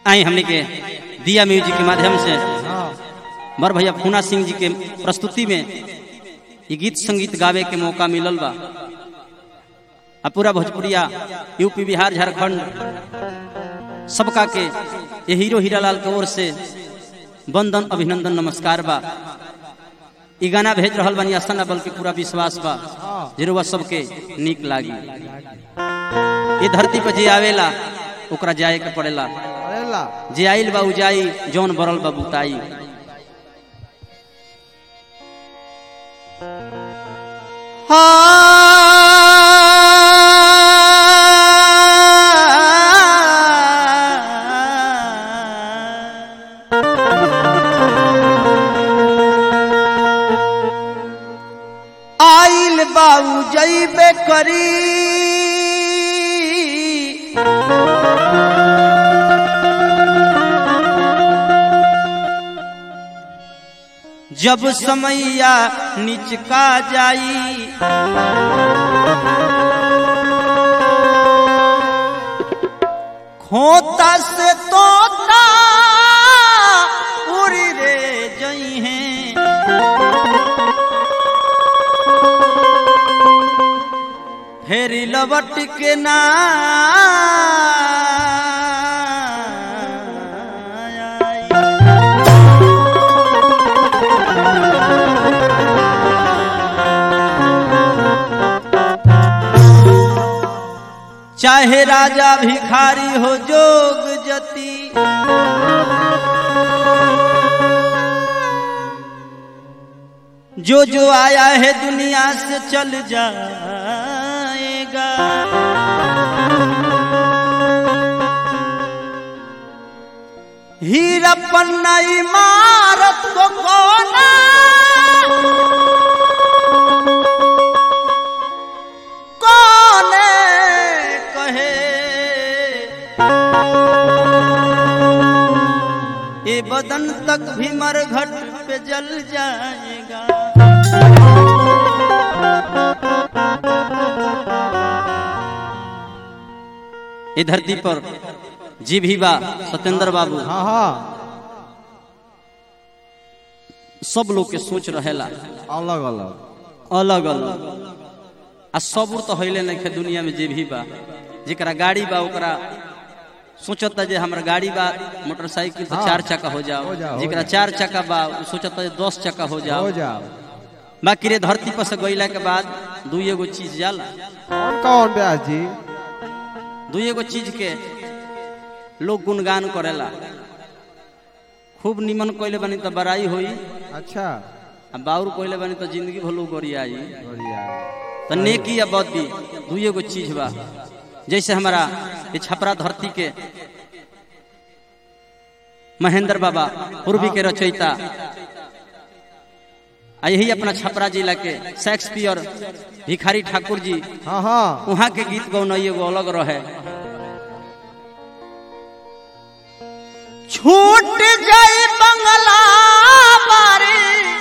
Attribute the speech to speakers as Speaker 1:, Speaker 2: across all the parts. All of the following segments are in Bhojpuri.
Speaker 1: आई हमने के दिया म्यूजिक के माध्यम से
Speaker 2: हाँ
Speaker 1: बर भैया फूना सिंह जी के प्रस्तुति में ये गीत संगीत गावे के मौका मिलल बा आ पूरा भोजपुरिया यूपी बिहार झारखंड सबका के ये हीरो हीरालाल के ओर से वंदन अभिनंदन नमस्कार बा ई गाना भेज रहल बानी आशा ना बल्कि पूरा विश्वास बा जरूर सबके नीक लागी ये धरती पर जे आवेला ओकरा जाए के पड़ेला
Speaker 2: अरे ला
Speaker 1: जे आइल बा उजाई जौन बरल बा बुताई
Speaker 2: आइल बाबू जैबे करी
Speaker 1: जब समैया निचका जाई
Speaker 2: खोता से तोता उड़ी रे जई हैं
Speaker 1: फेरी लबट के ना चाहे राजा भिखारी हो जोग जती जो जो आया है दुनिया से चल जाएगा
Speaker 2: हीरा पन्ना इमारत को कोना कोने
Speaker 1: कहे ये बदन तक भी मरघट पे जल जाएगा ये धरती पर जी भी बा सत्येंद्र बाबू
Speaker 2: हाँ हाँ
Speaker 1: सब लोग के सोच रहेला
Speaker 2: अलग अलग
Speaker 1: अलग अलग आ सबूर तो हईले नहीं खे दुनिया में जे भी बा जेकरा गाड़ी बा ओकरा सोचता जे हमरा गाड़ी बा मोटरसाइकिल तो
Speaker 2: हाँ।
Speaker 1: चार चक्का हो जाओ
Speaker 2: हो जाओ, हो
Speaker 1: जेकरा
Speaker 2: जाओ।
Speaker 1: चार चक्का बा उ सोचता जे दस चक्का हो जाओ
Speaker 2: हो जाओ
Speaker 1: बाकी रे धरती पर से गईला के बाद दू एगो चीज जाला
Speaker 2: कौन कौन ब्यास जी
Speaker 1: दू एगो चीज के लोग गुणगान करेला खूब निमन कइले बानी तो बड़ाई होई
Speaker 2: अच्छा
Speaker 1: आ बाउर कइले बानी तो जिंदगी भलो गोरियाई
Speaker 2: बढ़िया
Speaker 1: तो नेकी या बदी दू एगो चीज बा जैसे हमारा ये छपरा धरती के महेंद्र बाबा पूर्वी के रचयिता आ यही अपना छपरा जिला के शेक्सपियर भिखारी ठाकुर जी
Speaker 2: हाँ हाँ
Speaker 1: वहाँ के गीत गौन एगो अलग रहे
Speaker 2: छूट जाई बंगला बारे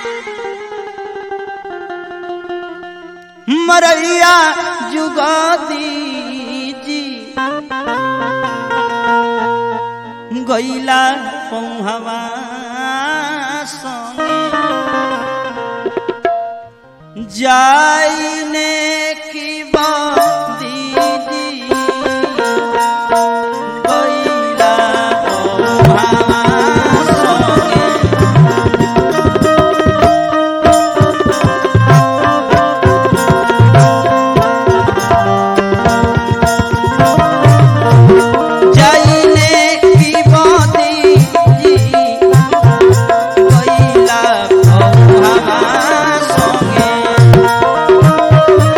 Speaker 2: मरैया जुगा दीजी
Speaker 1: गैला पौहवा संगे जाइने की बादी गैला पौहवा संगे जाइने की बादी गैला पौहवा संगे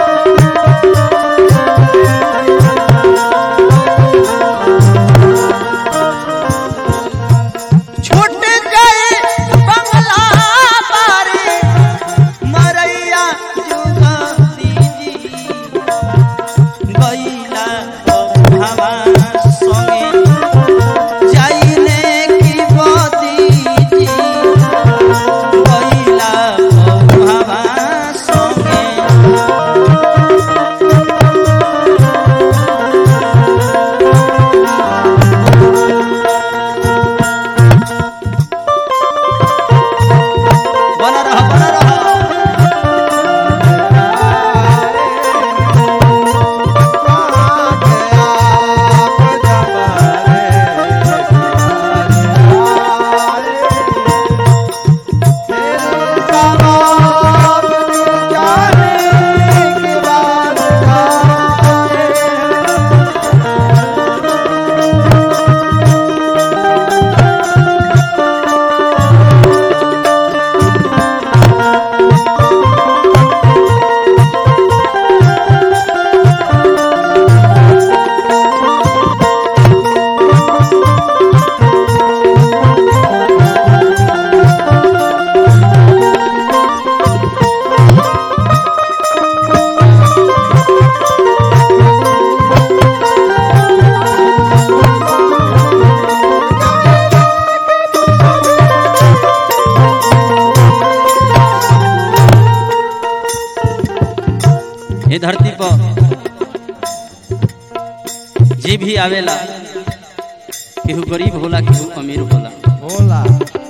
Speaker 1: पीढ़ी आवेला केहू गरीब होला केहू अमीर होला
Speaker 2: होला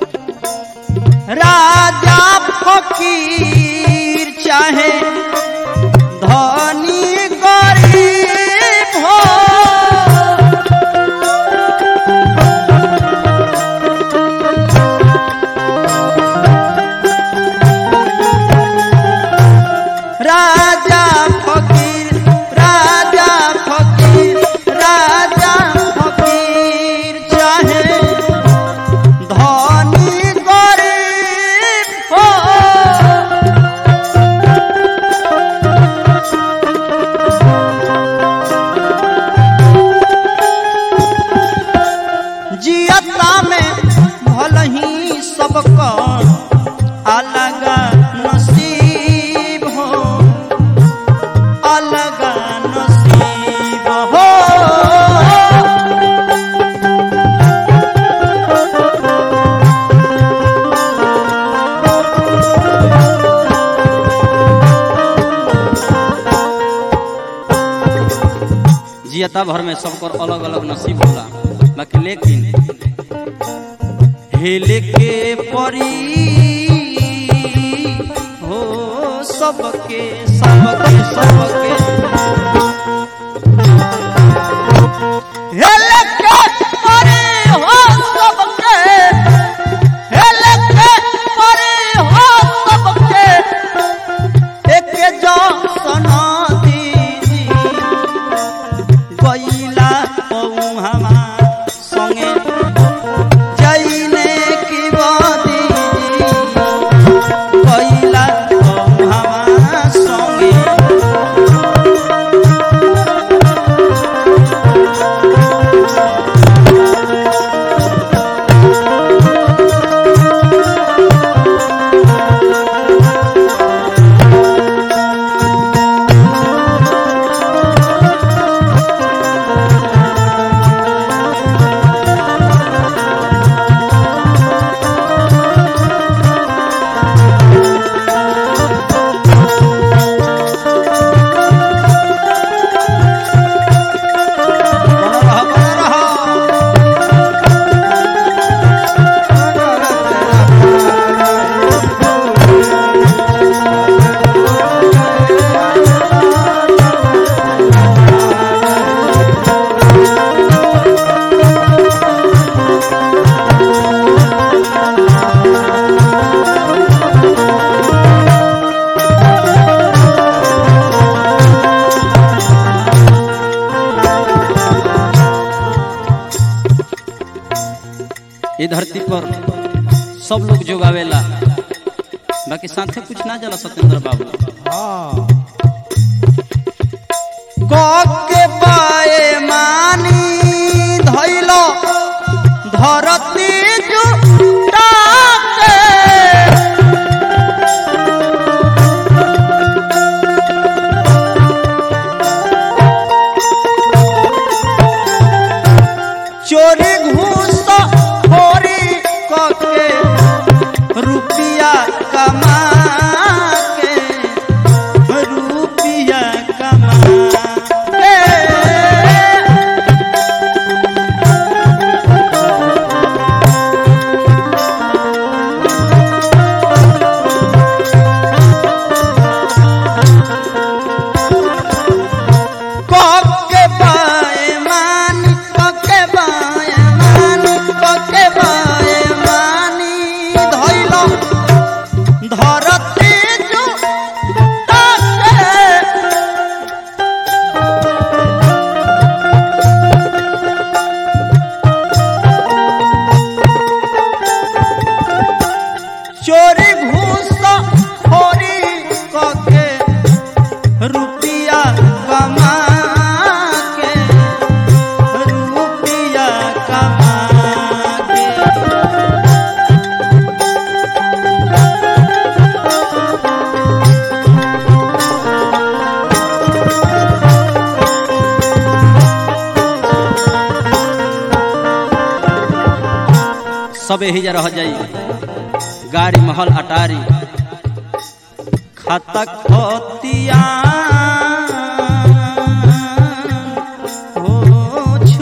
Speaker 2: राजा फकीर चाहे धनी गरीब हो राजा फकीर राजा फकीर राजा फकीर चाहे धनी गरीब हो जियता में भल ही सबका अलग नसीब हो अलग नसीब हो
Speaker 1: जियता भर में सबकर अलग अलग नसीब होला बाकी लेकिन हेले के परी हो सबके सबके सबके
Speaker 2: हेल के परे हो सबके हेल के परे हो सबके एक जो सना दीदी
Speaker 1: गईला पौहमा संगे
Speaker 2: जईने की बादी
Speaker 1: गईला पौहमा संगे बना रहा बना रहा ये धरती पर सब लोग जोगावेला बाकी साथे कुछ ना जला सत्येंद्र बाबू
Speaker 2: के पाए मानी धैलो धरती जुटा के चोरी घूस खोरी कके रुपिया कमा के
Speaker 1: रुपिया कमा
Speaker 2: के कके बाए मान कके बाए मान कके बाए मानी धैलो धरती जुटा के चोरी घूस खोरी कके रुपिया कमा के रुपिया कमा के
Speaker 1: सब यही जा रह जाई गाड़ी महल अटारी खाता खतिया हो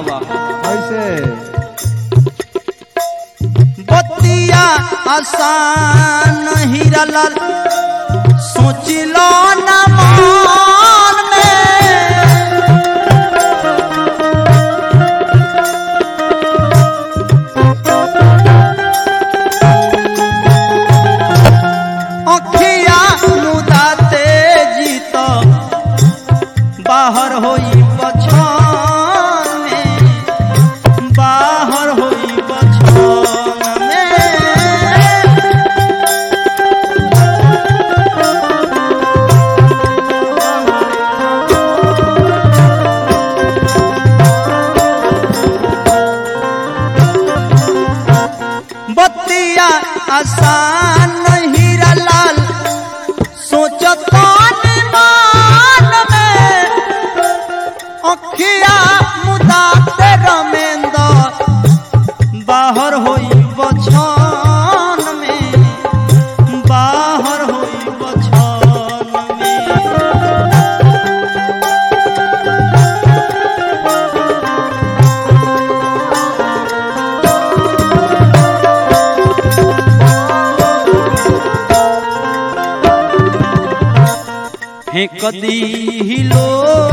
Speaker 1: बा
Speaker 3: कैसे
Speaker 2: बतिया आसान हीरा लाल सोचिलो न मान में अखिया मुदा तेजी तो बाहर होई बछान में बाहर होई बछान में बतिया आसान हीरा लाल सोचता मान में अखिया मुदा ते रमेंद्र बाहर होई बछान में बाहर होई बछान में
Speaker 1: फेंक दी लोर